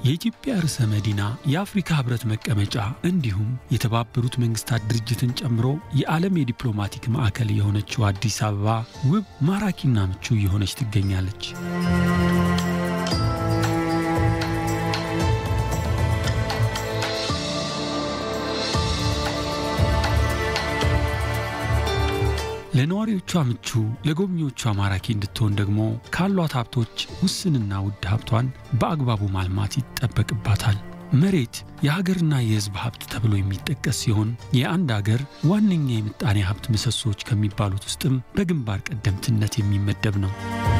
የኢትዮጵያ ርዕሰ መዲና፣ የአፍሪካ ህብረት መቀመጫ እንዲሁም የተባበሩት መንግስታት ድርጅትን ጨምሮ የዓለም የዲፕሎማቲክ ማዕከል የሆነችው አዲስ አበባ ውብ ማራኪና ምቹ እየሆነች ትገኛለች። ለነዋሪዎቿ ምቹ፣ ለጎብኚዎቿ ማራኪ እንድትሆን ደግሞ ካሏት ሀብቶች ውስንና ውድ ሀብቷን በአግባቡ ማልማት ይጠበቅባታል። መሬት የሀገርና የሕዝብ ሀብት ተብሎ የሚጠቀስ ሲሆን የአንድ አገር ዋነኛ የምጣኔ ሀብት ምሰሶዎች ከሚባሉት ውስጥም በግንባር ቀደምትነት የሚመደብ ነው።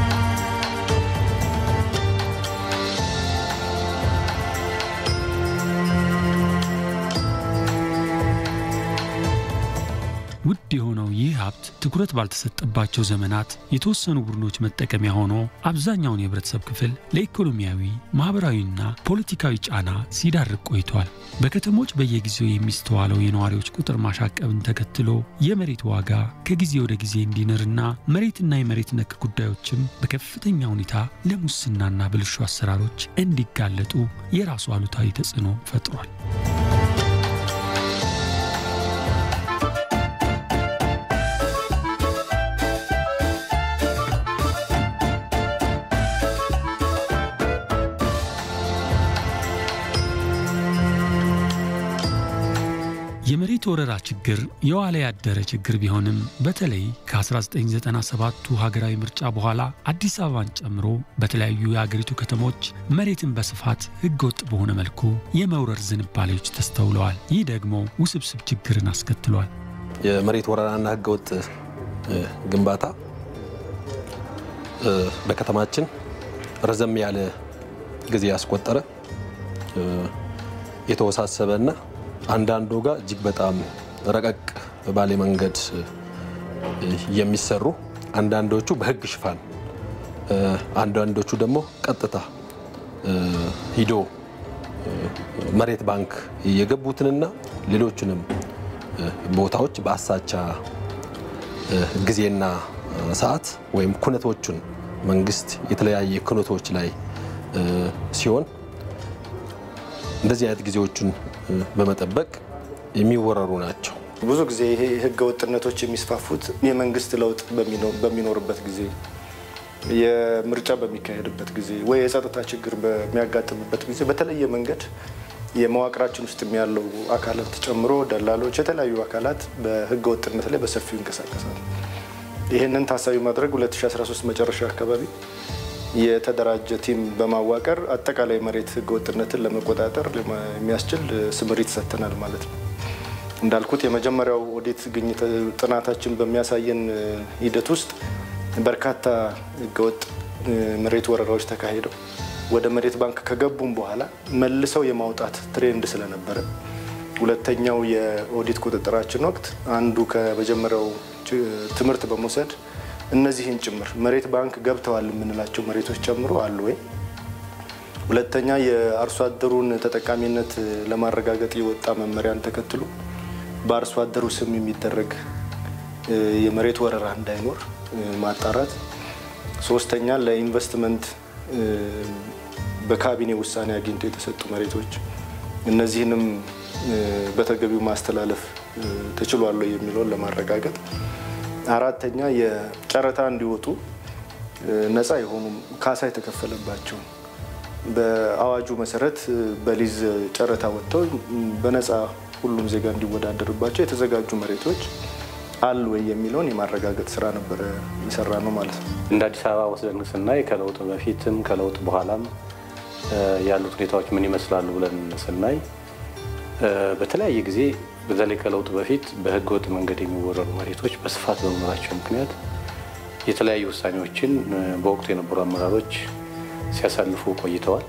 ውድ የሆነው ይህ ሀብት ትኩረት ባልተሰጠባቸው ዘመናት የተወሰኑ ቡድኖች መጠቀሚያ ሆኖ አብዛኛውን የህብረተሰብ ክፍል ለኢኮኖሚያዊ፣ ማኅበራዊና ፖለቲካዊ ጫና ሲዳርግ ቆይቷል። በከተሞች በየጊዜው የሚስተዋለው የነዋሪዎች ቁጥር ማሻቀብን ተከትሎ የመሬት ዋጋ ከጊዜ ወደ ጊዜ እንዲንርና መሬትና የመሬት ነክ ጉዳዮችም በከፍተኛ ሁኔታ ለሙስናና ብልሹ አሰራሮች እንዲጋለጡ የራሱ አሉታዊ ተጽዕኖ ፈጥሯል። የመሬት ወረራ ችግር የዋለ ያደረ ችግር ቢሆንም በተለይ ከ1997ቱ ሀገራዊ ምርጫ በኋላ አዲስ አበባን ጨምሮ በተለያዩ የአገሪቱ ከተሞች መሬትን በስፋት ህገወጥ በሆነ መልኩ የመውረር ዝንባሌዎች ተስተውለዋል። ይህ ደግሞ ውስብስብ ችግርን አስከትሏል። የመሬት ወረራና ህገወጥ ግንባታ በከተማችን ረዘም ያለ ጊዜ ያስቆጠረ የተወሳሰበና አንዳንዱ ጋር እጅግ በጣም ረቀቅ ባለ መንገድ የሚሰሩ አንዳንዶቹ በህግ ሽፋን አንዳንዶቹ ደግሞ ቀጥታ ሂዶ መሬት ባንክ የገቡትንና ሌሎችንም ቦታዎች በአሳቻ ጊዜና ሰዓት ወይም ኩነቶቹን መንግስት የተለያየ ኩነቶች ላይ ሲሆን እንደዚህ አይነት ጊዜዎቹን በመጠበቅ የሚወረሩ ናቸው። ብዙ ጊዜ ይሄ ህገ ወጥነቶች የሚስፋፉት የመንግስት ለውጥ በሚኖርበት ጊዜ፣ የምርጫ በሚካሄድበት ጊዜ ወይ የጸጥታ ችግር በሚያጋጥምበት ጊዜ በተለየ መንገድ የመዋቅራችን ውስጥ ያለው አካላት ጨምሮ ደላሎች፣ የተለያዩ አካላት በህገ ወጥነት ላይ በሰፊው ይንቀሳቀሳሉ። ይህንን ታሳቢ ማድረግ 2013 መጨረሻ አካባቢ የተደራጀ ቲም በማዋቀር አጠቃላይ መሬት ህገወጥነትን ለመቆጣጠር የሚያስችል ስምሪት ሰጥተናል ማለት ነው። እንዳልኩት የመጀመሪያው ኦዲት ግኝት ጥናታችን በሚያሳየን ሂደት ውስጥ በርካታ ህገወጥ መሬት ወረራዎች ተካሂደው ወደ መሬት ባንክ ከገቡም በኋላ መልሰው የማውጣት ትሬንድ ስለነበረ ሁለተኛው የኦዲት ቁጥጥራችን ወቅት አንዱ ከመጀመሪያው ትምህርት በመውሰድ እነዚህን ጭምር መሬት ባንክ ገብተዋል የምንላቸው መሬቶች ጨምሮ አሉ ወይ? ሁለተኛ የአርሶ አደሩን ተጠቃሚነት ለማረጋገጥ የወጣ መመሪያን ተከትሎ በአርሶ አደሩ ስም የሚደረግ የመሬት ወረራ እንዳይኖር ማጣራት። ሶስተኛ ለኢንቨስትመንት በካቢኔ ውሳኔ አግኝቶ የተሰጡ መሬቶች እነዚህንም በተገቢው ማስተላለፍ ተችሏል የሚለውን ለማረጋገጥ አራተኛ የጨረታ እንዲወጡ ነፃ የሆኑ ካሳ የተከፈለባቸው በአዋጁ መሰረት በሊዝ ጨረታ ወጥተው በነፃ ሁሉም ዜጋ እንዲወዳደርባቸው የተዘጋጁ መሬቶች አሉ ወይ የሚለውን የማረጋገጥ ስራ ነበረ የሰራ ነው ማለት ነው። እንደ አዲስ አበባ ወስደን ስናይ ከለውጥ በፊትም ከለውጥ በኋላም ያሉት ሁኔታዎች ምን ይመስላሉ ብለን ስናይ በተለያየ ጊዜ በተለይ ከለውጥ በፊት በህገ ወጥ መንገድ የሚወረሩ መሬቶች በስፋት በመኖራቸው ምክንያት የተለያዩ ውሳኔዎችን በወቅቱ የነበሩ አመራሮች ሲያሳልፉ ቆይተዋል።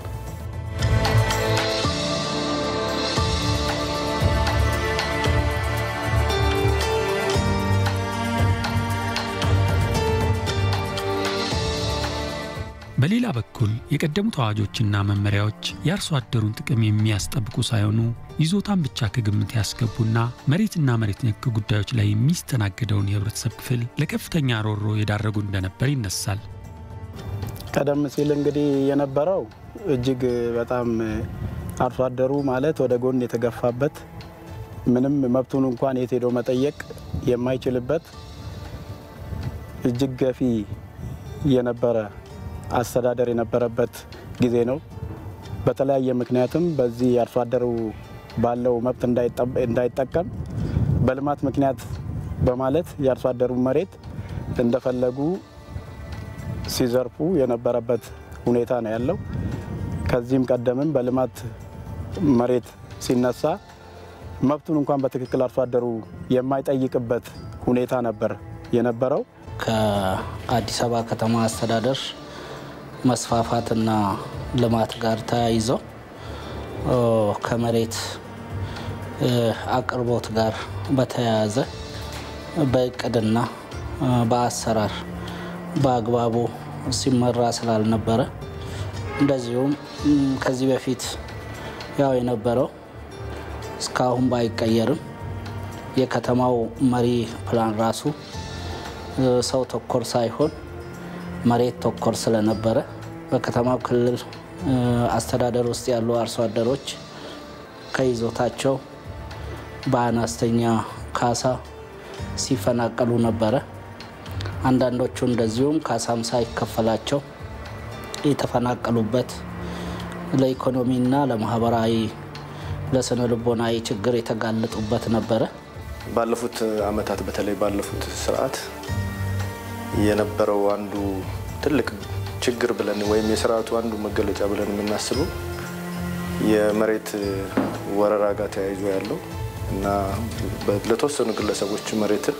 በሌላ በኩል የቀደሙት አዋጆችና መመሪያዎች የአርሶ አደሩን ጥቅም የሚያስጠብቁ ሳይሆኑ ይዞታን ብቻ ከግምት ያስገቡና መሬትና መሬት ነክ ጉዳዮች ላይ የሚስተናገደውን የህብረተሰብ ክፍል ለከፍተኛ ሮሮ የዳረጉ እንደነበር ይነሳል። ቀደም ሲል እንግዲህ የነበረው እጅግ በጣም አርሶ አደሩ ማለት ወደ ጎን የተገፋበት ምንም መብቱን እንኳን የት ሄዶ መጠየቅ የማይችልበት እጅግ ገፊ የነበረ አስተዳደር የነበረበት ጊዜ ነው። በተለያየ ምክንያትም በዚህ አርሶ አደሩ ባለው መብት እንዳይጠቀም በልማት ምክንያት በማለት የአርሶ አደሩ መሬት እንደፈለጉ ሲዘርፉ የነበረበት ሁኔታ ነው ያለው። ከዚህም ቀደምም በልማት መሬት ሲነሳ መብቱን እንኳን በትክክል አርሶ አደሩ የማይጠይቅበት ሁኔታ ነበር የነበረው። ከአዲስ አበባ ከተማ አስተዳደር መስፋፋትና ልማት ጋር ተያይዘው ከመሬት አቅርቦት ጋር በተያያዘ በእቅድና በአሰራር በአግባቡ ሲመራ ስላልነበረ እንደዚሁም ከዚህ በፊት ያው የነበረው እስካሁን ባይቀየርም የከተማው መሪ ፕላን ራሱ ሰው ተኮር ሳይሆን መሬት ተኮር ስለነበረ በከተማው ክልል አስተዳደር ውስጥ ያሉ አርሶ አደሮች ከይዞታቸው በአነስተኛ ካሳ ሲፈናቀሉ ነበረ። አንዳንዶቹ እንደዚሁም ካሳም ሳይከፈላቸው የተፈናቀሉበት ለኢኮኖሚና ለማህበራዊ ለስነ ልቦናዊ ችግር የተጋለጡበት ነበረ። ባለፉት አመታት በተለይ ባለፉት ስርዓት የነበረው አንዱ ትልቅ ችግር ብለን ወይም የስርዓቱ አንዱ መገለጫ ብለን የምናስበው የመሬት ወረራ ጋር ተያይዞ ያለው እና ለተወሰኑ ግለሰቦች መሬትን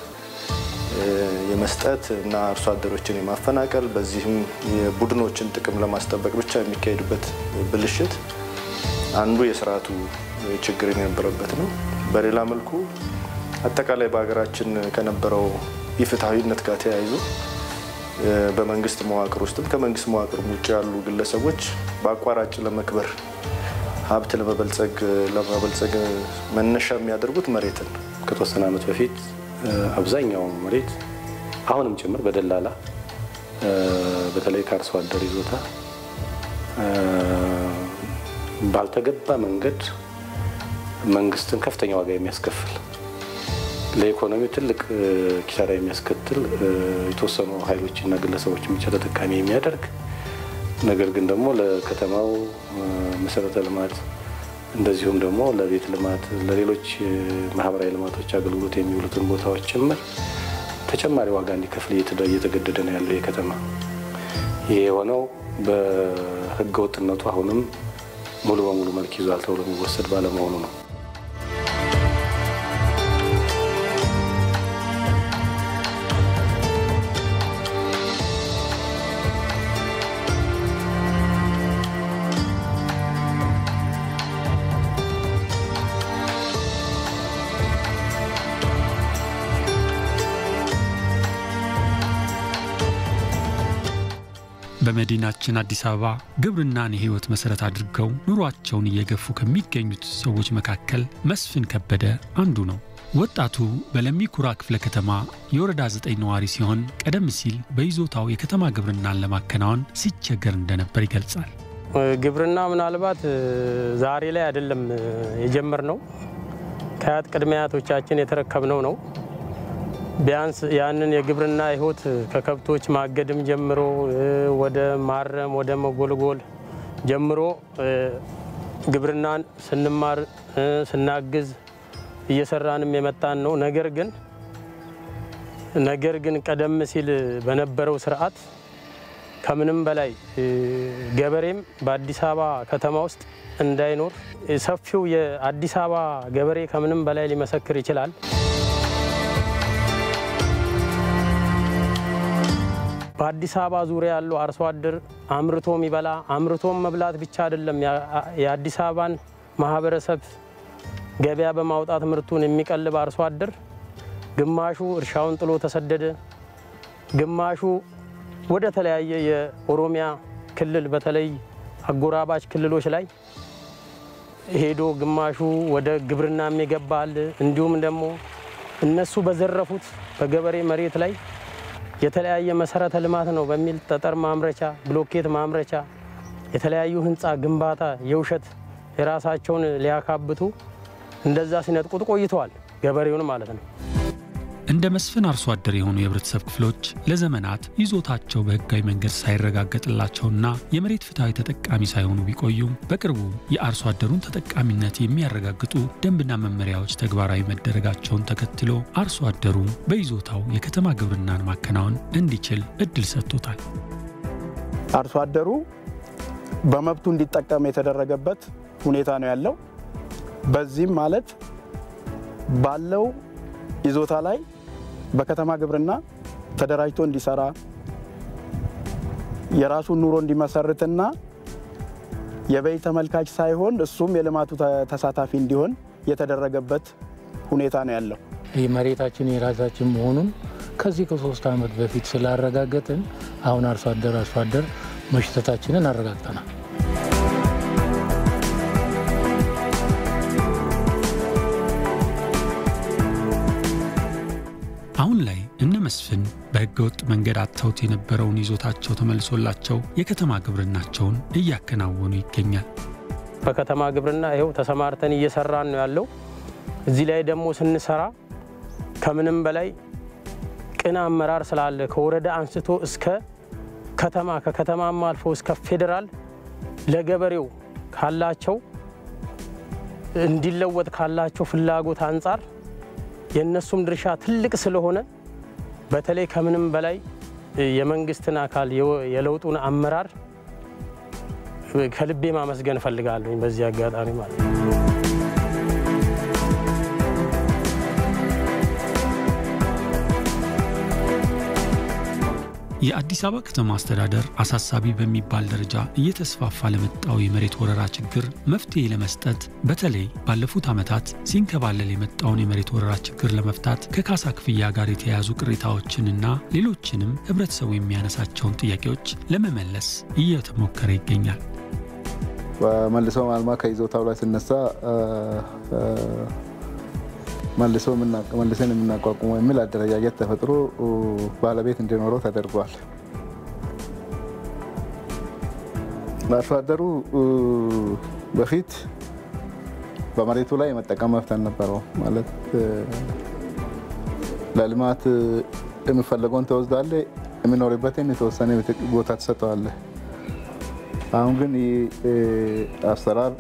የመስጠት እና አርሶ አደሮችን የማፈናቀል በዚህም የቡድኖችን ጥቅም ለማስጠበቅ ብቻ የሚካሄድበት ብልሽት አንዱ የስርዓቱ ችግር የነበረበት ነው። በሌላ መልኩ አጠቃላይ በሀገራችን ከነበረው ኢፍትሐዊነት ጋር ተያይዞ በመንግስት መዋቅር ውስጥም ከመንግስት መዋቅር ውጭ ያሉ ግለሰቦች በአቋራጭ ለመክበር ሀብት ለመበልጸግ ለማበልጸግ መነሻ የሚያደርጉት መሬትን ነው። ከተወሰነ ዓመት በፊት አብዛኛው መሬት አሁንም ጭምር በደላላ በተለይ ከአርሶ አደር ይዞታ ባልተገባ መንገድ መንግስትን ከፍተኛ ዋጋ የሚያስከፍል ለኢኮኖሚው ትልቅ ኪሳራ የሚያስከትል የተወሰኑ ኃይሎችና ግለሰቦችን ብቻ ተጠቃሚ የሚያደርግ ነገር ግን ደግሞ ለከተማው መሰረተ ልማት እንደዚሁም ደግሞ ለቤት ልማት፣ ለሌሎች ማህበራዊ ልማቶች አገልግሎት የሚውሉትን ቦታዎች ጭምር ተጨማሪ ዋጋ እንዲከፍል እየተገደደ ነው ያለው የከተማ ይህ የሆነው በህገ ወጥነቱ አሁንም ሙሉ በሙሉ መልክ ይዟል ተብሎ የሚወሰድ ባለመሆኑ ነው። በመዲናችን አዲስ አበባ ግብርናን የህይወት መሰረት አድርገው ኑሯቸውን እየገፉ ከሚገኙት ሰዎች መካከል መስፍን ከበደ አንዱ ነው። ወጣቱ በለሚ ኩራ ክፍለ ከተማ የወረዳ ዘጠኝ ነዋሪ ሲሆን ቀደም ሲል በይዞታው የከተማ ግብርናን ለማከናወን ሲቸገር እንደነበር ይገልጻል። ግብርና ምናልባት ዛሬ ላይ አይደለም የጀመርነው፣ ከአያት ቅድመ አያቶቻችን የተረከብነው ነው። ቢያንስ ያንን የግብርና ህይወት ከከብቶች ማገድም ጀምሮ ወደ ማረም ወደ መጎልጎል ጀምሮ ግብርናን ስንማር ስናግዝ እየሰራንም የመጣን ነው። ነገር ግን ነገር ግን ቀደም ሲል በነበረው ስርዓት ከምንም በላይ ገበሬም በአዲስ አበባ ከተማ ውስጥ እንዳይኖር ሰፊው የአዲስ አበባ ገበሬ ከምንም በላይ ሊመሰክር ይችላል። በአዲስ አበባ ዙሪያ ያለው አርሶ አደር አምርቶ የሚበላ አምርቶም መብላት ብቻ አይደለም፣ የአዲስ አበባን ማህበረሰብ ገበያ በማውጣት ምርቱን የሚቀልብ አርሶ አደር ግማሹ እርሻውን ጥሎ ተሰደደ፣ ግማሹ ወደ ተለያየ የኦሮሚያ ክልል በተለይ አጎራባች ክልሎች ላይ ሄዶ ግማሹ ወደ ግብርና የሚገባል እንዲሁም ደግሞ እነሱ በዘረፉት በገበሬ መሬት ላይ የተለያየ መሰረተ ልማት ነው በሚል ጠጠር ማምረቻ፣ ብሎኬት ማምረቻ፣ የተለያዩ ህንፃ ግንባታ የውሸት የራሳቸውን ሊያካብቱ እንደዛ ሲነጥቁት ቆይተዋል። ገበሬውን ማለት ነው። እንደ መስፍን አርሶ አደር የሆኑ የህብረተሰብ ክፍሎች ለዘመናት ይዞታቸው በህጋዊ መንገድ ሳይረጋገጥላቸውና የመሬት ፍትሐዊ ተጠቃሚ ሳይሆኑ ቢቆዩም በቅርቡ የአርሶ አደሩን ተጠቃሚነት የሚያረጋግጡ ደንብና መመሪያዎች ተግባራዊ መደረጋቸውን ተከትሎ አርሶ አደሩ በይዞታው የከተማ ግብርናን ማከናወን እንዲችል እድል ሰጥቶታል። አርሶ አደሩ በመብቱ እንዲጠቀም የተደረገበት ሁኔታ ነው ያለው። በዚህም ማለት ባለው ይዞታ ላይ በከተማ ግብርና ተደራጅቶ እንዲሰራ የራሱን ኑሮ እንዲመሰርትና የበይ ተመልካች ሳይሆን እሱም የልማቱ ተሳታፊ እንዲሆን የተደረገበት ሁኔታ ነው ያለው። ይህ መሬታችን የራሳችን መሆኑን ከዚህ ከሶስት ዓመት በፊት ስላረጋገጥን አሁን አርሶ አደር አርሶ አደር መሽተታችንን አረጋግጠናል። አሁን ላይ እነ መስፍን በሕገ ወጥ መንገድ አጥተውት የነበረውን ይዞታቸው ተመልሶላቸው የከተማ ግብርናቸውን እያከናወኑ ይገኛል። በከተማ ግብርና ይኸው ተሰማርተን እየሰራን ነው ያለው። እዚህ ላይ ደግሞ ስንሰራ ከምንም በላይ ቅን አመራር ስላለ ከወረዳ አንስቶ እስከ ከተማ ከከተማም አልፎ እስከ ፌዴራል ለገበሬው ካላቸው እንዲለወጥ ካላቸው ፍላጎት አንጻር የእነሱም ድርሻ ትልቅ ስለሆነ በተለይ ከምንም በላይ የመንግስትን አካል የለውጡን አመራር ከልቤ ማመስገን እፈልጋለሁ በዚህ አጋጣሚ ማለት ነው። የአዲስ አበባ ከተማ አስተዳደር አሳሳቢ በሚባል ደረጃ እየተስፋፋ ለመጣው የመሬት ወረራ ችግር መፍትሄ ለመስጠት በተለይ ባለፉት ዓመታት ሲንከባለል የመጣውን የመሬት ወረራ ችግር ለመፍታት ከካሳ ክፍያ ጋር የተያያዙ ቅሬታዎችንና ሌሎችንም ህብረተሰቡ የሚያነሳቸውን ጥያቄዎች ለመመለስ እየተሞከረ ይገኛል። መልሶ ማልማት ከይዞታው ላይ ሲነሳ መልሰን የምናቋቁመው የሚል አደረጃጀት ተፈጥሮ ባለቤት እንዲኖረው ተደርጓል። አርሶ አደሩ በፊት በመሬቱ ላይ የመጠቀም መብት አልነበረው። ማለት ለልማት የሚፈለገውን ተወስዳለ፣ የሚኖርበትን የተወሰነ ቦታ ትሰጠዋለ። አሁን ግን አሰራር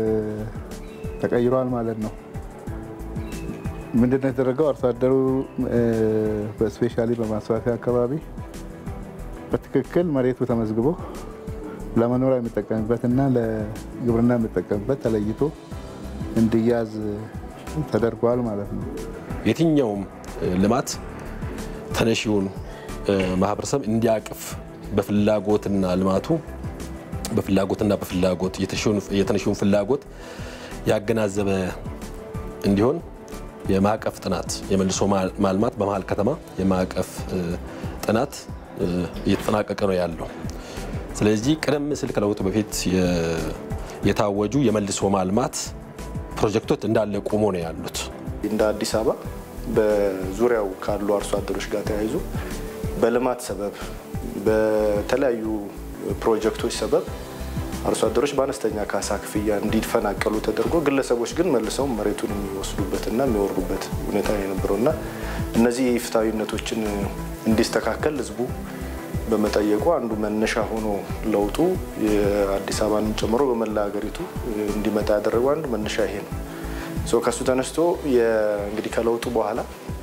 ተቀይሯል ማለት ነው። ምንድነው የተደረገው? አርሶ አደሩ በስፔሻሊ በማስፋፊያ አካባቢ በትክክል መሬቱ ተመዝግቦ ለመኖሪያ የሚጠቀምበት እና ለግብርና የሚጠቀምበት ተለይቶ እንዲያዝ ተደርጓል ማለት ነው። የትኛውም ልማት ተነሺውን ማህበረሰብ እንዲያቅፍ በፍላጎትና ልማቱ በፍላጎትና በፍላጎት የተነሺውን ፍላጎት ያገናዘበ እንዲሆን የማዕቀፍ ጥናት የመልሶ ማልማት በመሀል ከተማ የማዕቀፍ ጥናት እየተጠናቀቀ ነው ያለው። ስለዚህ ቀደም ሲል ከለውጡ በፊት የታወጁ የመልሶ ማልማት ፕሮጀክቶች እንዳለ ቆሞ ነው ያሉት። እንደ አዲስ አበባ በዙሪያው ካሉ አርሶ አደሮች ጋር ተያይዞ በልማት ሰበብ በተለያዩ ፕሮጀክቶች ሰበብ አርሶ አደሮች በአነስተኛ ካሳ ክፍያ እንዲፈናቀሉ ተደርጎ ግለሰቦች ግን መልሰው መሬቱን የሚወስዱበትና የሚወርዱበት ሁኔታ የነበረው እና እነዚህ ፍትሐዊነቶችን እንዲስተካከል ህዝቡ በመጠየቁ አንዱ መነሻ ሆኖ ለውጡ የአዲስ አበባንም ጨምሮ በመላ ሀገሪቱ እንዲመጣ ያደረገው አንዱ መነሻ ይሄ ነው። ከሱ ተነስቶ እንግዲህ ከለውጡ በኋላ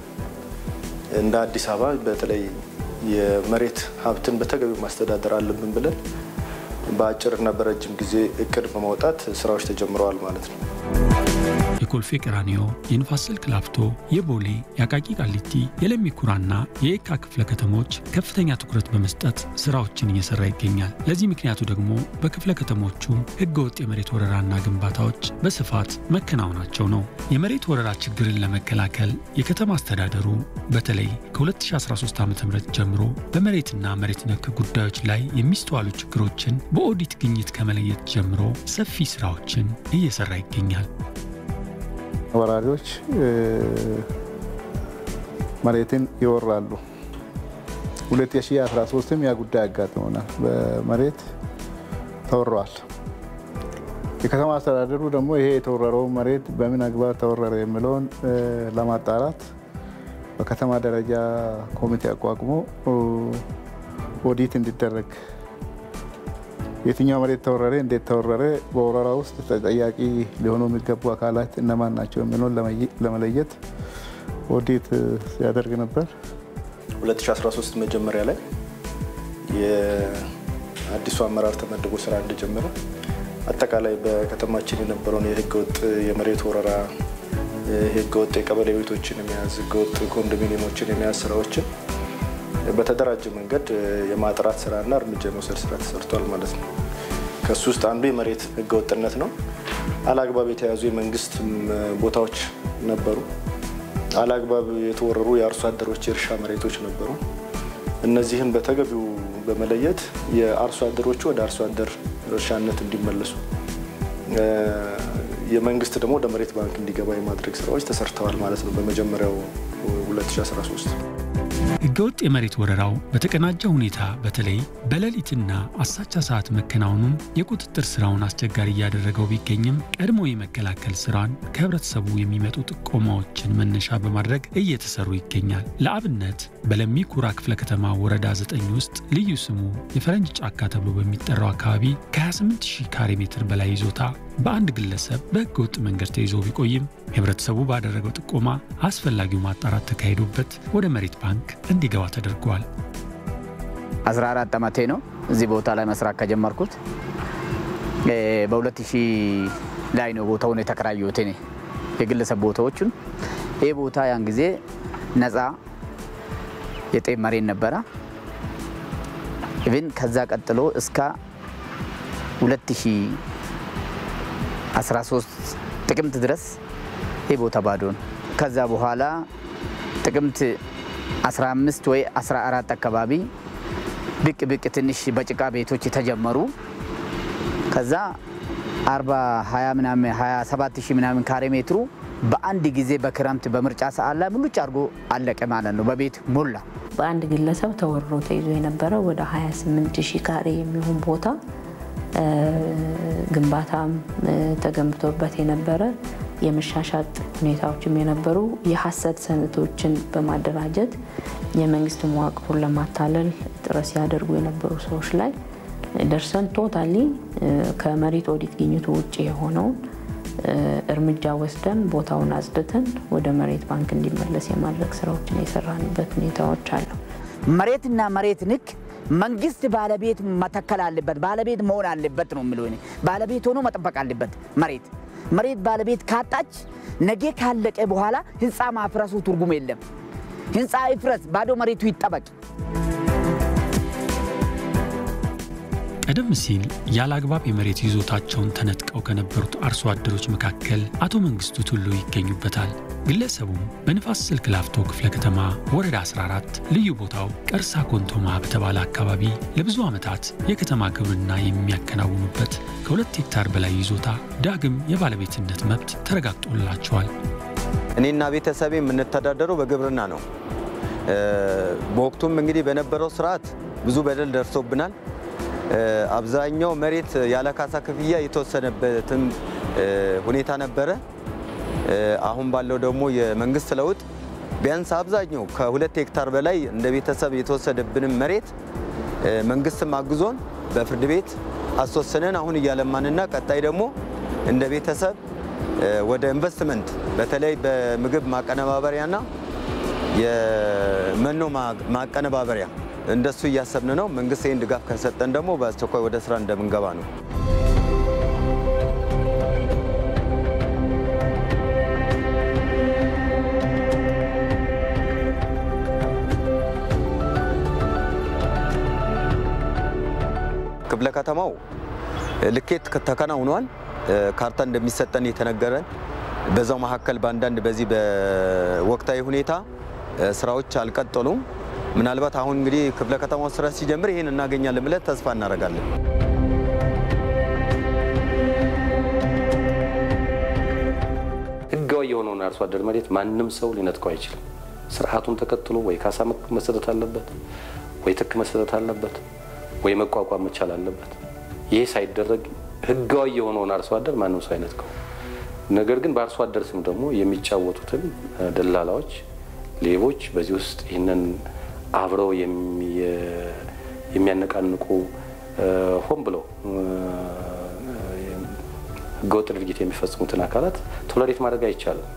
እንደ አዲስ አበባ በተለይ የመሬት ሀብትን በተገቢው ማስተዳደር አለብን ብለን በአጭርና በረጅም ጊዜ እቅድ በማውጣት ስራዎች ተጀምረዋል ማለት ነው። የኮልፌ ቀራኒዮ፣ የንፋስ ስልክ ላፍቶ፣ የቦሌ፣ የአቃቂ ቃሊቲ፣ የለሚ ኩራና የየካ ክፍለ ከተሞች ከፍተኛ ትኩረት በመስጠት ስራዎችን እየሰራ ይገኛል። ለዚህ ምክንያቱ ደግሞ በክፍለ ከተሞቹ ህገወጥ የመሬት ወረራና ግንባታዎች በስፋት መከናወናቸው ነው። የመሬት ወረራ ችግርን ለመከላከል የከተማ አስተዳደሩ በተለይ ከ2013 ዓ ም ጀምሮ በመሬትና መሬት ነክ ጉዳዮች ላይ የሚስተዋሉ ችግሮችን በኦዲት ግኝት ከመለየት ጀምሮ ሰፊ ስራዎችን እየሰራ ይገኛል። ወራሪዎች መሬትን ይወራሉ። 2013ም ያ ጉዳይ አጋጥሞናል። በመሬት ተወረዋል። የከተማ አስተዳደሩ ደግሞ ይሄ የተወረረው መሬት በምን አግባብ ተወረረ የሚለውን ለማጣራት በከተማ ደረጃ ኮሚቴ አቋቁሞ ኦዲት እንዲደረግ የትኛው መሬት ተወረረ፣ እንዴት ተወረረ፣ በወረራ ውስጥ ተጠያቂ ሊሆኑ የሚገቡ አካላት እነማን ናቸው የሚለውን ለመለየት ኦዲት ሲያደርግ ነበር። 2013 መጀመሪያ ላይ የአዲሱ አመራር ተመድቦ ስራ እንደጀመረ አጠቃላይ በከተማችን የነበረውን የህገወጥ የመሬት ወረራ፣ ህገወጥ የቀበሌ ቤቶችን የመያዝ ህገወጥ ኮንዶሚኒየሞችን የመያዝ ስራዎችን በተደራጀ መንገድ የማጥራት ስራና እርምጃ የመውሰድ ስራ ተሰርቷል ማለት ነው። ከሱ ውስጥ አንዱ የመሬት ህገወጥነት ነው። አላግባብ የተያዙ የመንግስት ቦታዎች ነበሩ። አላግባብ የተወረሩ የአርሶ አደሮች የእርሻ መሬቶች ነበሩ። እነዚህም በተገቢው በመለየት የአርሶ አደሮቹ ወደ አርሶ አደር እርሻነት እንዲመለሱ የመንግስት ደግሞ ወደ መሬት ባንክ እንዲገባ የማድረግ ስራዎች ተሰርተዋል ማለት ነው በመጀመሪያው 2013 ህገወጥ የመሬት ወረራው በተቀናጀ ሁኔታ በተለይ በሌሊትና አሳቻ ሰዓት መከናወኑን የቁጥጥር ስራውን አስቸጋሪ እያደረገው ቢገኝም ቀድሞ የመከላከል ስራን ከህብረተሰቡ የሚመጡ ጥቆማዎችን መነሻ በማድረግ እየተሰሩ ይገኛል። ለአብነት በለሚ ኩራ ክፍለ ከተማ ወረዳ 9 ውስጥ ልዩ ስሙ የፈረንጅ ጫካ ተብሎ በሚጠራው አካባቢ ከ28 ሺህ ካሬ ሜትር በላይ ይዞታ በአንድ ግለሰብ በህገ ወጥ መንገድ ተይዞ ቢቆይም ህብረተሰቡ ባደረገው ጥቆማ አስፈላጊው ማጣራት ተካሂዶበት ወደ መሬት ባንክ እንዲገባ ተደርጓል። 14 ዓመቴ ነው እዚህ ቦታ ላይ መስራት ከጀመርኩት። በ2000 ላይ ነው ቦታውን የተከራየሁት እኔ የግለሰብ ቦታዎቹን። ይህ ቦታ ያን ጊዜ ነፃ የጤፍ መሬት ነበረ። ኢቭን ከዛ ቀጥሎ እስከ 2013 ጥቅምት ድረስ ይህ ቦታ ባዶ ነው። ከዛ በኋላ ጥቅምት 15 ወይ 14 አካባቢ ብቅ ብቅ ትንሽ በጭቃ ቤቶች የተጀመሩ ከዛ 40 20 ምናምን 27 ሺህ ምናምን ካሬ ሜትሩ በአንድ ጊዜ በክረምት በምርጫ ሰዓት ላይ ሙሉጭ አድርጎ አለቀ ማለት ነው። በቤት ሞላ። በአንድ ግለሰብ ተወርሮ ተይዞ የነበረው ወደ 28 ሺህ ካሬ የሚሆን ቦታ ግንባታም ተገንብቶበት የነበረ የመሻሻጥ ሁኔታዎችም የነበሩ የሀሰት ሰነዶችን በማደራጀት የመንግስት መዋቅሩን ለማታለል ጥረት ሲያደርጉ የነበሩ ሰዎች ላይ ደርሰን ቶታሊ ከመሬት ኦዲት ግኝቱ ውጭ የሆነውን እርምጃ ወስደን ቦታውን አጽድተን ወደ መሬት ባንክ እንዲመለስ የማድረግ ስራዎችን የሰራንበት ሁኔታዎች አሉ። መሬትና መሬት ንክ መንግስት ባለቤት መተከል አለበት፣ ባለቤት መሆን አለበት ነው የሚለው። እኔ ባለቤት ሆኖ መጠበቅ አለበት መሬት መሬት ባለቤት ካጣች ነገ ካለቀ በኋላ ህንፃ ማፍረሱ ትርጉም የለም። ህንፃ ይፍረስ፣ ባዶ መሬቱ ይጠበቅ። ቀደም ሲል ያለ አግባብ የመሬት ይዞታቸውን ተነጥቀው ከነበሩት አርሶ አደሮች መካከል አቶ መንግስቱ ቱሉ ይገኙበታል። ግለሰቡም በንፋስ ስልክ ላፍቶ ክፍለ ከተማ ወረዳ 14 ልዩ ቦታው ቀርሳ ኮንቶማ በተባለ አካባቢ ለብዙ ዓመታት የከተማ ግብርና የሚያከናውኑበት ከሁለት ሄክታር በላይ ይዞታ ዳግም የባለቤትነት መብት ተረጋግጦላቸዋል። እኔና ቤተሰቤ የምንተዳደረው በግብርና ነው። በወቅቱም እንግዲህ በነበረው ስርዓት ብዙ በደል ደርሶብናል። አብዛኛው መሬት ያለ ካሳ ክፍያ የተወሰነበትም ሁኔታ ነበረ። አሁን ባለው ደግሞ የመንግስት ለውጥ ቢያንስ አብዛኛው ከሁለት ሄክታር በላይ እንደ ቤተሰብ የተወሰደብንም መሬት መንግስትም አግዞን በፍርድ ቤት አስወስነን አሁን እያለማንና ቀጣይ ደግሞ እንደ ቤተሰብ ወደ ኢንቨስትመንት በተለይ በምግብ ማቀነባበሪያና የመኖ ማቀነባበሪያ እንደሱ እያሰብን ነው። መንግስት ይህን ድጋፍ ከሰጠን ደግሞ በአስቸኳይ ወደ ስራ እንደምንገባ ነው። ክፍለ ከተማው ልኬት ተከናውኗል። ካርታ እንደሚሰጠን የተነገረን በዛው መካከል በአንዳንድ በዚህ በወቅታዊ ሁኔታ ስራዎች አልቀጠሉም። ምናልባት አሁን እንግዲህ ክፍለ ከተማው ስራ ሲጀምር ይህን እናገኛለን ብለን ተስፋ እናደርጋለን። ህጋዊ የሆነውን አርሶ አደር መሬት ማንም ሰው ሊነጥቀው አይችልም። ስርዓቱን ተከትሎ ወይ ካሳ መሰጠት አለበት ወይ ትክ መሰጠት አለበት ወይ መቋቋም መቻል አለበት። ይሄ ሳይደረግ ህጋዊ የሆነውን አርሶ አደር ማንም ሰው አይነጥቀው። ነገር ግን በአርሶ አደር ስም ደግሞ የሚጫወቱትን ደላላዎች፣ ሌቦች በዚህ ውስጥ ይህንን አብረው የሚያነቃንቁ ሆን ብለው ህገወጥ ድርጊት የሚፈጽሙትን አካላት ቶለሬት ማድረግ አይቻልም።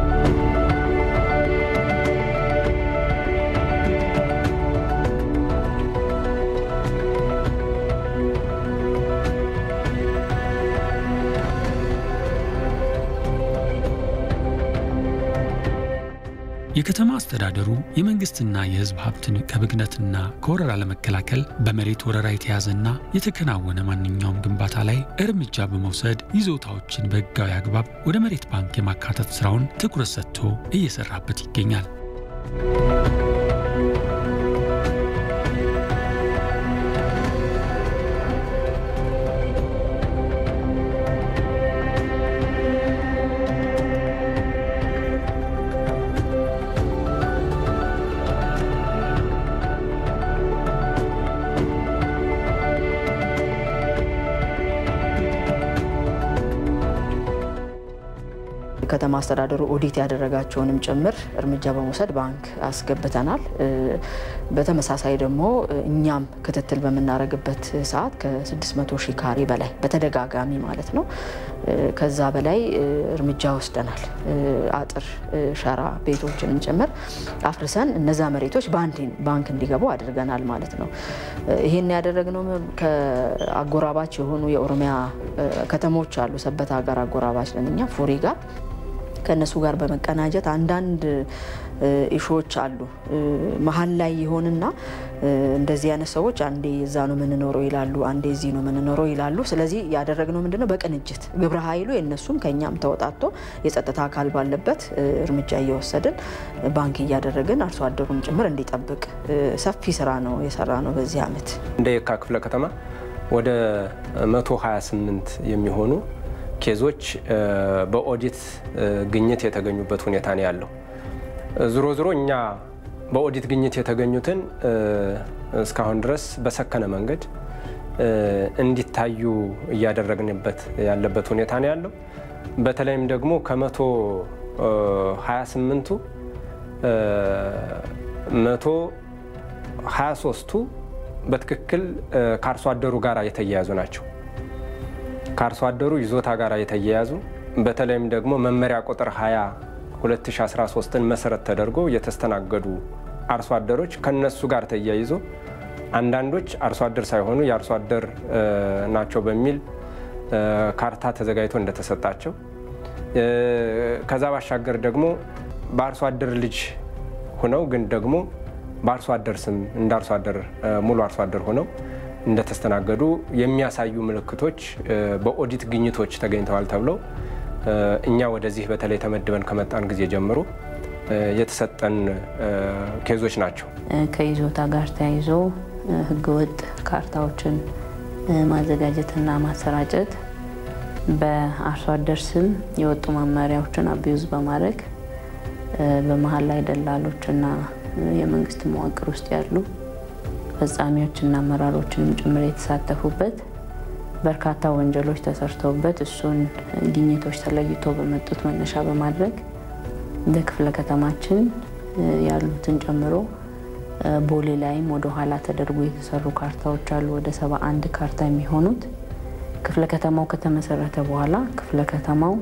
የከተማ አስተዳደሩ የመንግስትና የህዝብ ሀብትን ከብክነትና ከወረራ ለመከላከል በመሬት ወረራ የተያዘና የተከናወነ ማንኛውም ግንባታ ላይ እርምጃ በመውሰድ ይዞታዎችን በህጋዊ አግባብ ወደ መሬት ባንክ የማካተት ስራውን ትኩረት ሰጥቶ እየሰራበት ይገኛል። ከተማ አስተዳደሩ ኦዲት ያደረጋቸውንም ጭምር እርምጃ በመውሰድ ባንክ አስገብተናል። በተመሳሳይ ደግሞ እኛም ክትትል በምናደርግበት ሰዓት ከ600 ሺህ ካሬ በላይ በተደጋጋሚ ማለት ነው ከዛ በላይ እርምጃ ወስደናል። አጥር፣ ሸራ ቤቶችንም ጭምር አፍርሰን እነዛ መሬቶች ባንክ እንዲገቡ አድርገናል ማለት ነው። ይህን ያደረግነው ከአጎራባች የሆኑ የኦሮሚያ ከተሞች አሉ። ሰበታ ጋር አጎራባች ነን እኛ ፉሪ ጋር ከእነሱ ጋር በመቀናጀት አንዳንድ ኢሾዎች አሉ። መሀል ላይ ይሆንና እንደዚህ አይነት ሰዎች አንዴ እዛ ነው የምንኖረው ይላሉ፣ አንዴ እዚህ ነው የምንኖረው ይላሉ። ስለዚህ ያደረግነው ምንድነው በቅንጅት ግብረ ኃይሉ የእነሱም ከኛም ተወጣቶ የጸጥታ አካል ባለበት እርምጃ እየወሰድን ባንክ እያደረግን አርሶ አደሩም ጭምር እንዲጠብቅ ሰፊ ስራ ነው የሰራ ነው በዚህ አመት እንደ የካ ክፍለ ከተማ ወደ 128 የሚሆኑ ኬዞች በኦዲት ግኝት የተገኙበት ሁኔታ ነው ያለው። ዞሮ ዞሮ እኛ በኦዲት ግኝት የተገኙትን እስካሁን ድረስ በሰከነ መንገድ እንዲታዩ እያደረግንበት ያለበት ሁኔታ ነው ያለው። በተለይም ደግሞ ከመቶ 28ቱ መቶ 23ቱ በትክክል ከአርሶ አደሩ ጋር የተያያዙ ናቸው። ከአርሶ አደሩ ይዞታ ጋር የተያያዙ በተለይም ደግሞ መመሪያ ቁጥር 20 2013ን መሰረት ተደርጎ የተስተናገዱ አርሶ አደሮች ከነሱ ጋር ተያይዞ አንዳንዶች አርሶ አደር ሳይሆኑ የአርሶ አደር ናቸው በሚል ካርታ ተዘጋጅቶ እንደተሰጣቸው ከዛ ባሻገር ደግሞ በአርሶ አደር ልጅ ሆነው ግን ደግሞ በአርሶ አደር ስም እንደ አርሶ አደር ሙሉ አርሶ አደር ሆነው እንደተስተናገዱ የሚያሳዩ ምልክቶች በኦዲት ግኝቶች ተገኝተዋል ተብለው እኛ ወደዚህ በተለይ ተመድበን ከመጣን ጊዜ ጀምሮ የተሰጠን ኬዞች ናቸው። ከይዞታ ጋር ተያይዞ ህገወጥ ካርታዎችን ማዘጋጀትና ማሰራጨት፣ በአርሶ አደር ስም የወጡ መመሪያዎችን አቢዩዝ በማድረግ በመሀል ላይ ደላሎችና የመንግስት መዋቅር ውስጥ ያሉ ፈጻሚዎችና አመራሮችንም ጭምር የተሳተፉበት በርካታ ወንጀሎች ተሰርተውበት እሱን ግኝቶች ተለይቶ በመጡት መነሻ በማድረግ እንደ ክፍለ ከተማችን ያሉትን ጨምሮ ቦሌ ላይም ወደ ኋላ ተደርጎ የተሰሩ ካርታዎች አሉ። ወደ ሰባ አንድ ካርታ የሚሆኑት ክፍለ ከተማው ከተመሰረተ በኋላ ክፍለ ከተማው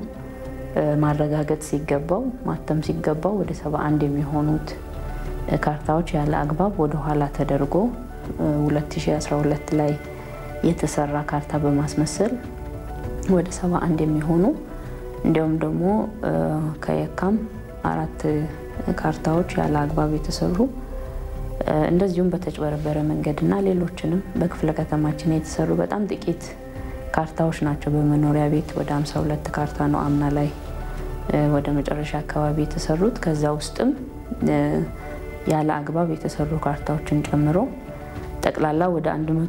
ማረጋገጥ ሲገባው ማተም ሲገባው ወደ ሰባ አንድ የሚሆኑት ካርታዎች ያለ አግባብ ወደ ኋላ ተደርጎ 2012 ላይ የተሰራ ካርታ በማስመሰል ወደ 71 የሚሆኑ እንዲሁም ደግሞ ከየካም አራት ካርታዎች ያለ አግባብ የተሰሩ እንደዚሁም በተጭበረበረ መንገድና ሌሎችንም በክፍለ ከተማችን የተሰሩ በጣም ጥቂት ካርታዎች ናቸው። በመኖሪያ ቤት ወደ 52 ካርታ ነው አምና ላይ ወደ መጨረሻ አካባቢ የተሰሩት። ከዛ ውስጥም ያለ አግባብ የተሰሩ ካርታዎችን ጨምሮ ጠቅላላ ወደ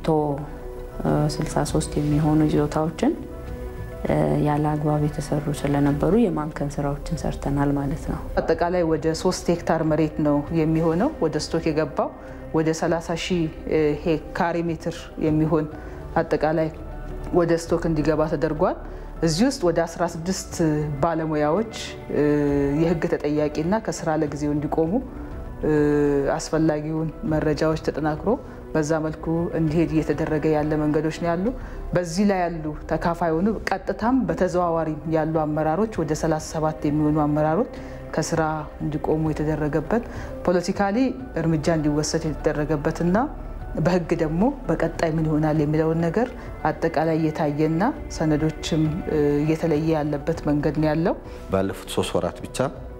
163 የሚሆኑ ይዞታዎችን ያለ አግባብ የተሰሩ ስለነበሩ የማምከን ስራዎችን ሰርተናል ማለት ነው። አጠቃላይ ወደ ሶስት ሄክታር መሬት ነው የሚሆነው ወደ ስቶክ የገባው ወደ 30 ሺህ ካሬ ሜትር የሚሆን አጠቃላይ ወደ ስቶክ እንዲገባ ተደርጓል። እዚህ ውስጥ ወደ 16 ባለሙያዎች የህግ ተጠያቂና ከስራ ለጊዜው እንዲቆሙ አስፈላጊውን መረጃዎች ተጠናክሮ በዛ መልኩ እንዲሄድ እየተደረገ ያለ መንገዶች ነው ያሉ። በዚህ ላይ ያሉ ተካፋይ ሆኑ ቀጥታም በተዘዋዋሪ ያሉ አመራሮች ወደ 37 የሚሆኑ አመራሮች ከስራ እንዲቆሙ የተደረገበት ፖለቲካሊ እርምጃ እንዲወሰድ የተደረገበትና በህግ ደግሞ በቀጣይ ምን ይሆናል የሚለውን ነገር አጠቃላይ እየታየና ሰነዶችም እየተለየ ያለበት መንገድ ነው ያለው። ባለፉት ሶስት ወራት ብቻ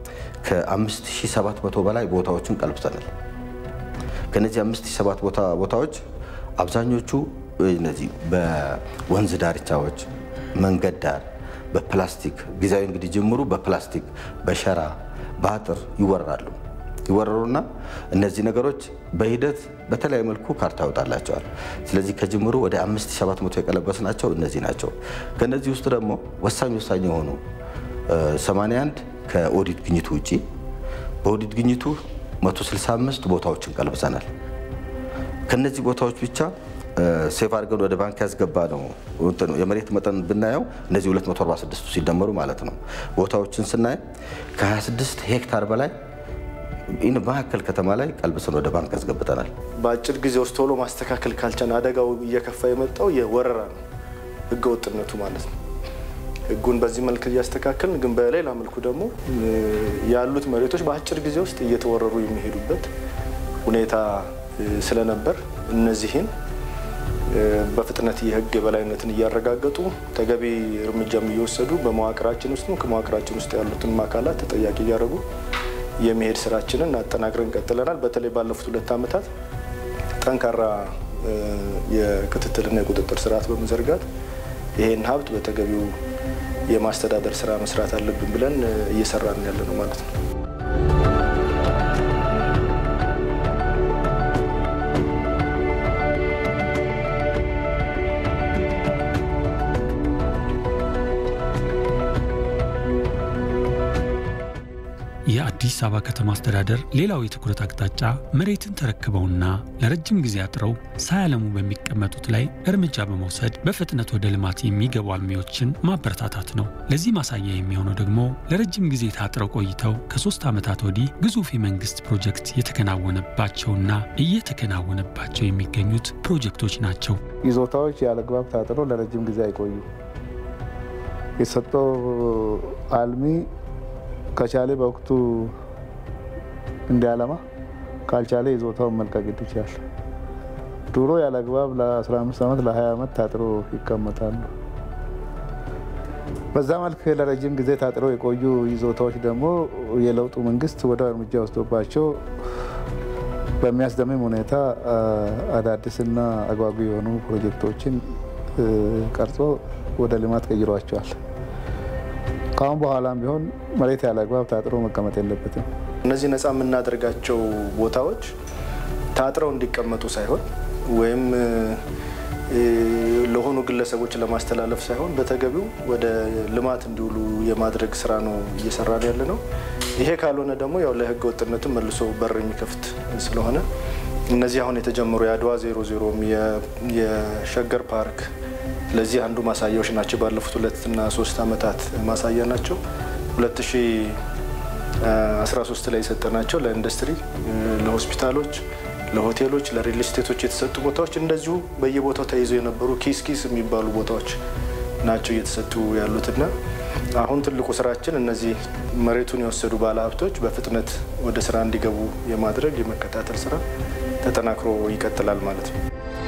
ከ5700 በላይ ቦታዎችን ቀልብሰናል። ከነዚህ 5700 ቦታዎች አብዛኞቹ እነዚህ በወንዝ ዳርቻዎች፣ መንገድ ዳር በፕላስቲክ ጊዜያዊ እንግዲህ ጅምሩ በፕላስቲክ በሸራ በአጥር ይወራሉ ይወረሩና እነዚህ ነገሮች በሂደት በተለያዩ መልኩ ካርታ ያወጣላቸዋል። ስለዚህ ከጅምሩ ወደ 5700 የቀለበስ ናቸው እነዚህ ናቸው። ከነዚህ ውስጥ ደግሞ ወሳኝ ወሳኝ የሆኑ 81 ከኦዲት ግኝቱ ውጪ በኦዲት ግኝቱ 165 ቦታዎችን ቀልብሰናል። ከነዚህ ቦታዎች ብቻ ሴፍ አድርገን ወደ ባንክ ያስገባ ነው የመሬት መጠን ብናየው እነዚህ 246 ሲደመሩ ማለት ነው። ቦታዎችን ስናይ ከ26 ሄክታር በላይ መካከል ከተማ ላይ ቀልብሰን ወደ ባንክ ያስገብተናል። በአጭር ጊዜ ውስጥ ቶሎ ማስተካከል ካልቻን አደጋው እየከፋ የመጣው የወረራ ነው፣ ህገወጥነቱ ማለት ነው። ህጉን በዚህ መልክ እያስተካከልን ግን በሌላ መልኩ ደግሞ ያሉት መሬቶች በአጭር ጊዜ ውስጥ እየተወረሩ የሚሄዱበት ሁኔታ ስለነበር እነዚህን በፍጥነት የህግ የበላይነትን እያረጋገጡ ተገቢ እርምጃም እየወሰዱ በመዋቅራችን ውስጥ ከመዋቅራችን ውስጥ ያሉትን አካላት ተጠያቂ እያደረጉ የመሄድ ስራችንን አጠናክረን ቀጥለናል። በተለይ ባለፉት ሁለት ዓመታት ጠንካራ የክትትልና የቁጥጥር ስርዓት በመዘርጋት ይሄን ሀብት በተገቢው የማስተዳደር ስራ መስራት አለብን ብለን እየሰራን ያለ ነው ማለት ነው። የአዲስ አበባ ከተማ አስተዳደር ሌላው የትኩረት አቅጣጫ መሬትን ተረክበውና ለረጅም ጊዜ አጥረው ሳያለሙ በሚቀመጡት ላይ እርምጃ በመውሰድ በፍጥነት ወደ ልማት የሚገቡ አልሚዎችን ማበረታታት ነው። ለዚህ ማሳያ የሚሆነው ደግሞ ለረጅም ጊዜ ታጥረው ቆይተው ከሶስት ዓመታት ወዲህ ግዙፍ የመንግስት ፕሮጀክት የተከናወነባቸውና እየተከናወነባቸው የሚገኙት ፕሮጀክቶች ናቸው። ይዞታዎች ያለግባብ ታጥረው ለረጅም ጊዜ አይቆዩ የተሰጠው አልሚ ከቻሌ በወቅቱ እንዲያለማ ካልቻለ ይዞታውን መልቀቅ ይችላል። ድሮ ያለ አግባብ ለ15 ዓመት ለ20 ዓመት ታጥሮ ይቀመጣሉ። በዛ መልክ ለረጅም ጊዜ ታጥረው የቆዩ ይዞታዎች ደግሞ የለውጡ መንግስት ወደ እርምጃ ወስዶባቸው በሚያስደምም ሁኔታ አዳዲስና አጓጊ የሆኑ ፕሮጀክቶችን ቀርጾ ወደ ልማት ቀይሯቸዋል። ከአሁን በኋላም ቢሆን መሬት ያለ አግባብ ታጥሮ መቀመጥ የለበትም። እነዚህ ነፃ የምናደርጋቸው ቦታዎች ታጥረው እንዲቀመጡ ሳይሆን ወይም ለሆኑ ግለሰቦች ለማስተላለፍ ሳይሆን በተገቢው ወደ ልማት እንዲውሉ የማድረግ ስራ ነው እየሰራን ያለ ነው። ይሄ ካልሆነ ደግሞ ያው ለህገ ወጥነትም መልሶ በር የሚከፍት ስለሆነ እነዚህ አሁን የተጀመሩ የአድዋ ዜሮ ዜሮም የሸገር ፓርክ ለዚህ አንዱ ማሳያዎች ናቸው። ባለፉት ሁለትና ሶስት ዓመታት ማሳያ ናቸው። 2013 ላይ የሰጠናቸው ለኢንዱስትሪ፣ ለሆስፒታሎች፣ ለሆቴሎች፣ ለሪል ስቴቶች የተሰጡ ቦታዎች እንደዚሁ በየቦታው ተይዘው የነበሩ ኪስ ኪስ የሚባሉ ቦታዎች ናቸው እየተሰጡ ያሉትና አሁን ትልቁ ስራችን እነዚህ መሬቱን የወሰዱ ባለሀብቶች በፍጥነት ወደ ስራ እንዲገቡ የማድረግ የመከታተል ስራ ተጠናክሮ ይቀጥላል ማለት ነው።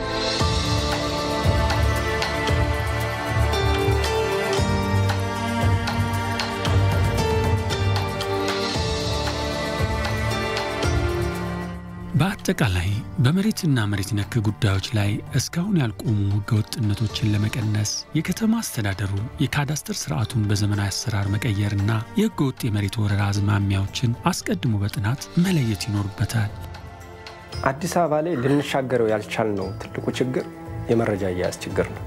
በአጠቃላይ በመሬትና መሬት ነክ ጉዳዮች ላይ እስካሁን ያልቆሙ ህገወጥነቶችን ለመቀነስ የከተማ አስተዳደሩ የካዳስተር ስርዓቱን በዘመናዊ አሰራር መቀየርና የህገወጥ የመሬት ወረራ አዝማሚያዎችን አስቀድሞ በጥናት መለየት ይኖርበታል። አዲስ አበባ ላይ ልንሻገረው ያልቻልነው ትልቁ ችግር የመረጃ አያያዝ ችግር ነው።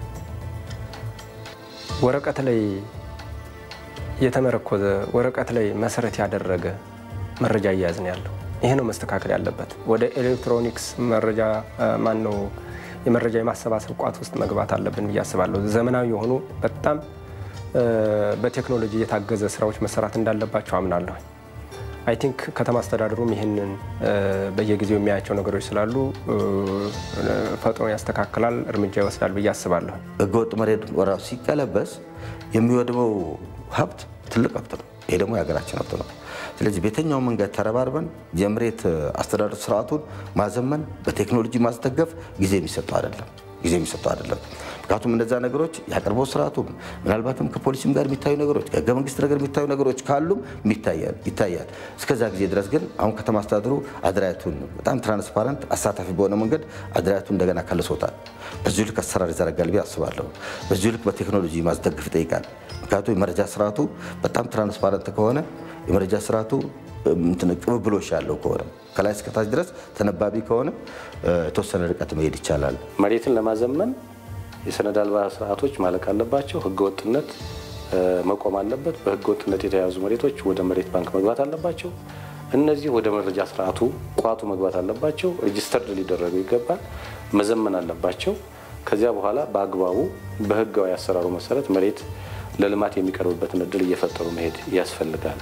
ወረቀት ላይ የተመረኮዘ ወረቀት ላይ መሰረት ያደረገ መረጃ አያያዝ ነው ያለው። ይሄ ነው መስተካከል ያለበት። ወደ ኤሌክትሮኒክስ መረጃ ማን ነው የመረጃ የማሰባሰብ ቋት ውስጥ መግባት አለብን ብዬ አስባለሁ። ዘመናዊ የሆኑ በጣም በቴክኖሎጂ የታገዘ ስራዎች መሰራት እንዳለባቸው አምናለሁ። አይ ቲንክ ከተማ አስተዳደሩም ይህንን በየጊዜው የሚያያቸው ነገሮች ስላሉ ፈጥኖ ያስተካክላል፣ እርምጃ ይወስዳል ብዬ አስባለሁ። ህገወጥ መሬት ወረራ ሲቀለበስ የሚወድመው ሀብት ትልቅ ሀብት ነው። ይሄ ደግሞ የሀገራችን ሀብት ነው። ስለዚህ በየትኛው መንገድ ተረባርበን የመሬት አስተዳደር ስርዓቱን ማዘመን፣ በቴክኖሎጂ ማስደገፍ ጊዜ የሚሰጠው አይደለም ጊዜ የሚሰጠው አይደለም። ምክንያቱም እነዛ ነገሮች የአቅርቦት ስርዓቱም ምናልባትም ከፖሊሲም ጋር የሚታዩ ነገሮች ከህገ መንግስት ነገር የሚታዩ ነገሮች ካሉም ይታያል። እስከዛ ጊዜ ድረስ ግን አሁን ከተማ አስተዳደሩ አደራየቱን በጣም ትራንስፓረንት አሳታፊ በሆነ መንገድ አደራየቱን እንደገና ከልሶታል። በዚሁ ልክ አሰራር ይዘረጋል ብዬ አስባለሁ። በዚሁ ልክ በቴክኖሎጂ ማስደግፍ ይጠይቃል። ምክንያቱም የመረጃ ስርዓቱ በጣም ትራንስፓረንት ከሆነ የመረጃ ስርዓቱ ቅብብሎሽ ያለው ከሆነ ከላይ እስከታች ድረስ ተነባቢ ከሆነ የተወሰነ ርቀት መሄድ ይቻላል። መሬትን ለማዘመን የሰነድ አልባ ስርዓቶች ማለቅ አለባቸው። ህገወጥነት መቆም አለበት። በህገወጥነት የተያዙ መሬቶች ወደ መሬት ባንክ መግባት አለባቸው። እነዚህ ወደ መረጃ ስርዓቱ ቋቱ መግባት አለባቸው። ሬጅስተርድ ሊደረጉ ይገባል። መዘመን አለባቸው። ከዚያ በኋላ በአግባቡ በህጋዊ አሰራሩ መሰረት መሬት ለልማት የሚቀርብበትን እድል እየፈጠሩ መሄድ ያስፈልጋል።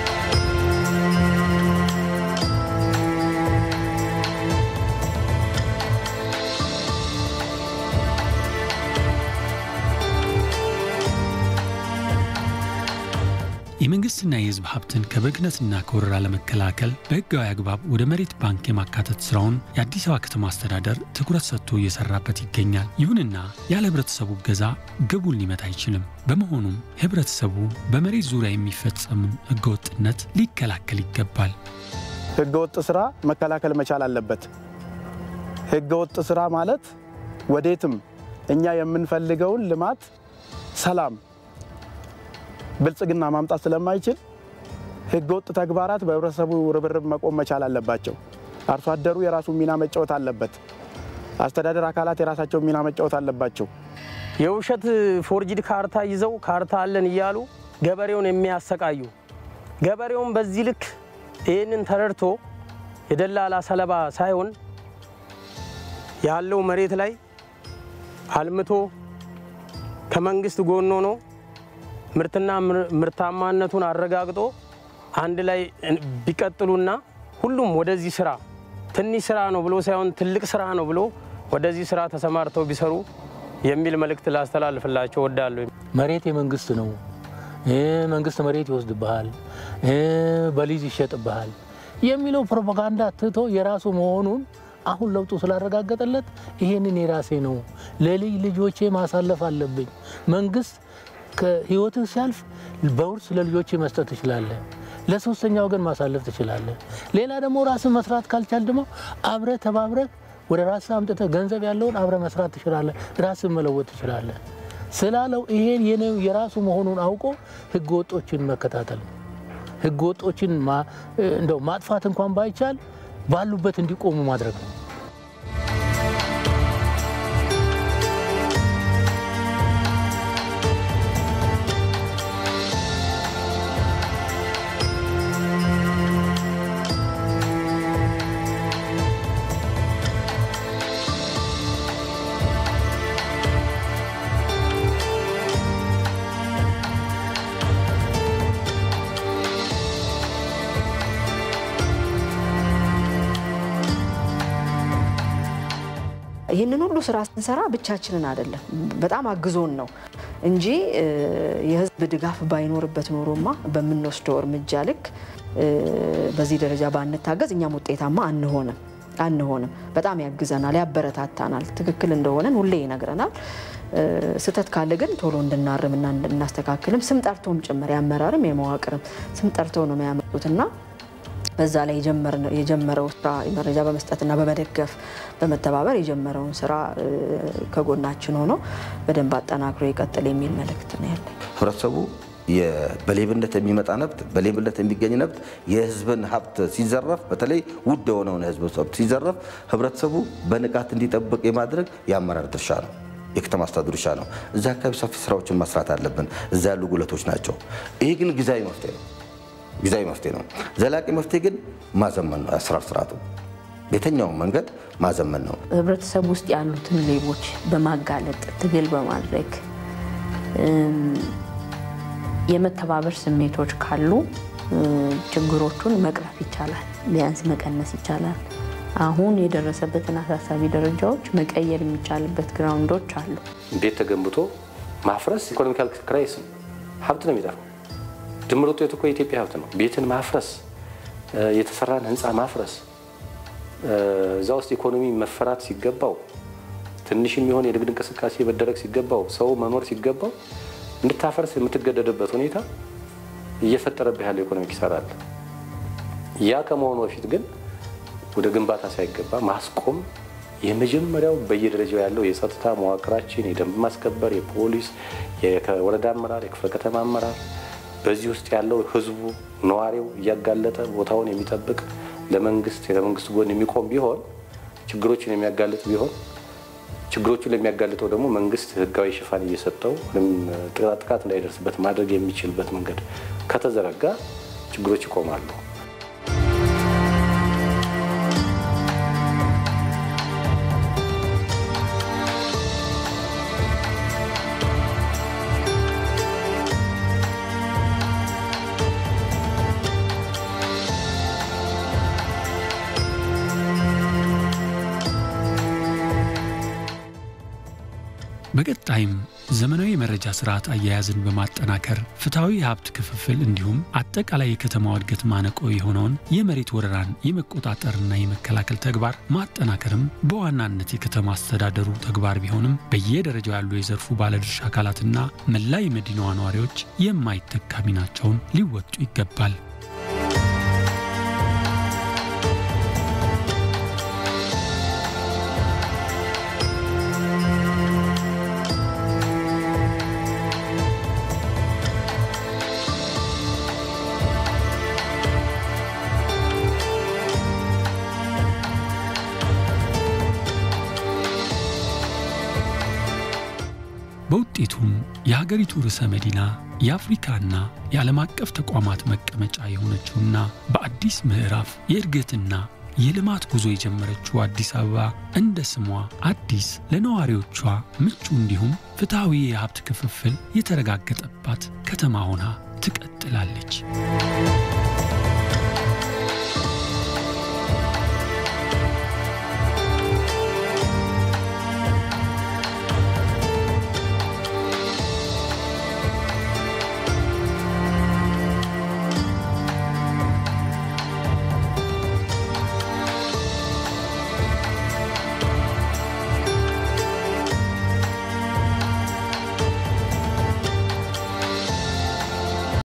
የመንግስትና የህዝብ ሀብትን ከብክነትና ከወረራ ለመከላከል በህጋዊ አግባብ ወደ መሬት ባንክ የማካተት ስራውን የአዲስ አበባ ከተማ አስተዳደር ትኩረት ሰጥቶ እየሰራበት ይገኛል። ይሁንና ያለ ህብረተሰቡ እገዛ ግቡን ሊመታ አይችልም። በመሆኑም ህብረተሰቡ በመሬት ዙሪያ የሚፈጸምን ህገወጥነት ሊከላከል ይገባል። ህገወጥ ስራ መከላከል መቻል አለበት። ህገወጥ ስራ ማለት ወዴትም እኛ የምንፈልገውን ልማት፣ ሰላም ብልጽግና ማምጣት ስለማይችል ህገወጥ ተግባራት በህብረተሰቡ ርብርብ መቆም መቻል አለባቸው። አርሶ አደሩ የራሱን ሚና መጫወት አለበት። አስተዳደር አካላት የራሳቸውን ሚና መጫወት አለባቸው። የውሸት ፎርጅድ ካርታ ይዘው ካርታ አለን እያሉ ገበሬውን የሚያሰቃዩ ገበሬውን በዚህ ልክ ይህንን ተረድቶ የደላላ ሰለባ ሳይሆን ያለው መሬት ላይ አልምቶ ከመንግስት ጎን ሆኖ ምርትና ምርታማነቱን አረጋግጦ አንድ ላይ ቢቀጥሉና ሁሉም ወደዚህ ስራ ትንሽ ስራ ነው ብሎ ሳይሆን ትልቅ ስራ ነው ብሎ ወደዚህ ስራ ተሰማርተው ቢሰሩ የሚል መልእክት ላስተላልፍላቸው ወዳለሁ። መሬት የመንግስት ነው። መንግስት መሬት ይወስድብሃል፣ በሊዝ ይሸጥብሃል የሚለው ፕሮፓጋንዳ ትቶ የራሱ መሆኑን አሁን ለውጡ ስላረጋገጠለት ይሄንን የራሴ ነው ለልጅ ልጆቼ ማሳለፍ አለብኝ። መንግስት ከህይወትህ ሲያልፍ በውርስ ለልጆች መስጠት ትችላለህ። ለሶስተኛ ወገን ማሳለፍ ትችላለህ። ሌላ ደግሞ ራስህ መስራት ካልቻል ደግሞ አብረህ ተባብረህ ወደ ራስህ አምጥተህ ገንዘብ ያለውን አብረህ መስራት ትችላለህ። ራስህ መለወጥ ትችላለህ ስላለው ይሄን የኔው የራሱ መሆኑን አውቆ ህገ ወጦችን መከታተል ነው። ህገ ወጦችን እንደው ማጥፋት እንኳን ባይቻል ባሉበት እንዲቆሙ ማድረግ ነው። ይህንን ሁሉ ስራ ስንሰራ ብቻችንን አይደለም፣ በጣም አግዞን ነው እንጂ የህዝብ ድጋፍ ባይኖርበት ኖሮማ በምንወስደው እርምጃ ልክ በዚህ ደረጃ ባንታገዝ እኛም ውጤታማ አንሆንም አንሆንም። በጣም ያግዘናል፣ ያበረታታናል። ትክክል እንደሆነን ሁሌ ይነግረናል። ስህተት ካለ ግን ቶሎ እንድናርምና እንድናስተካክልም ስም ጠርቶም ጭምር የአመራርም የመዋቅርም ስም ጠርተው ነው የሚያመጡትና በዛ ላይ የጀመረው ስራ መረጃ በመስጠትና በመደገፍ በመተባበር የጀመረውን ስራ ከጎናችን ሆኖ በደንብ አጠናክሮ ይቀጥል የሚል መልእክት ነው ያለኝ። ህብረተሰቡ በሌብነት የሚመጣ ነብት፣ በሌብነት የሚገኝ ነብት፣ የህዝብን ሀብት ሲዘረፍ፣ በተለይ ውድ የሆነውን የህዝብ ሀብት ሲዘረፍ ህብረተሰቡ በንቃት እንዲጠብቅ የማድረግ የአመራር ድርሻ ነው። የከተማ አስተዳደሩ ድርሻ ነው። እዛ አካባቢ ሰፊ ስራዎችን መስራት አለብን። እዛ ያሉ ጉለቶች ናቸው። ይሄ ግን ጊዜያዊ መፍትሄ ነው ጊዜያዊ መፍትሄ ነው። ዘላቂ መፍትሄ ግን ማዘመን ነው። የአሰራር ስርዓቱ በየትኛውም መንገድ ማዘመን ነው። ህብረተሰብ ውስጥ ያሉትን ሌቦች በማጋለጥ ትግል በማድረግ የመተባበር ስሜቶች ካሉ ችግሮቹን መቅረፍ ይቻላል፣ ቢያንስ መቀነስ ይቻላል። አሁን የደረሰበትን አሳሳቢ ደረጃዎች መቀየር የሚቻልበት ግራውንዶች አሉ። ቤት ተገንብቶ ማፍረስ ኢኮኖሚካል ክራይስ ነው። ሀብት ነው የሚጠፋው። ድምር ውጤቱ እኮ የኢትዮጵያ ሀብት ነው። ቤትን ማፍረስ፣ የተሰራን ህንፃ ማፍረስ፣ እዛ ውስጥ ኢኮኖሚ መፈራት ሲገባው፣ ትንሽ የሚሆን የንግድ እንቅስቃሴ መደረግ ሲገባው፣ ሰው መኖር ሲገባው እንድታፈርስ የምትገደድበት ሁኔታ እየፈጠረብህ ያለው ኢኮኖሚ ኪሳራ አለ። ያ ከመሆኑ በፊት ግን ወደ ግንባታ ሳይገባ ማስቆም የመጀመሪያው በየደረጃው ያለው የጸጥታ መዋቅራችን፣ የደንብ ማስከበር፣ የፖሊስ፣ የወረዳ አመራር፣ የክፍለ ከተማ አመራር በዚህ ውስጥ ያለው ህዝቡ ነዋሪው እያጋለጠ ቦታውን የሚጠብቅ ለመንግስት ለመንግስት ጎን የሚቆም ቢሆን ችግሮችን የሚያጋልጥ ቢሆን ችግሮቹን ለሚያጋልጠው ደግሞ መንግስት ህጋዊ ሽፋን እየሰጠው ጥቃት እንዳይደርስበት ማድረግ የሚችልበት መንገድ ከተዘረጋ ችግሮች ይቆማሉ። በቀጣይም ዘመናዊ የመረጃ ስርዓት አያያዝን በማጠናከር ፍትሐዊ የሀብት ክፍፍል እንዲሁም አጠቃላይ የከተማው እድገት ማነቆ የሆነውን የመሬት ወረራን የመቆጣጠርና የመከላከል ተግባር ማጠናከርም በዋናነት የከተማ አስተዳደሩ ተግባር ቢሆንም በየደረጃው ያሉ የዘርፉ ባለድርሻ አካላትና መላ የመዲናዋ ነዋሪዎች የማይተካ ሚናቸውን ሊወጡ ይገባል። በውጤቱም የሀገሪቱ ርዕሰ መዲና የአፍሪካና የዓለም አቀፍ ተቋማት መቀመጫ የሆነችውና በአዲስ ምዕራፍ የእድገትና የልማት ጉዞ የጀመረችው አዲስ አበባ እንደ ስሟ አዲስ ለነዋሪዎቿ ምቹ እንዲሁም ፍትሐዊ የሀብት ክፍፍል የተረጋገጠባት ከተማ ሆና ትቀጥላለች።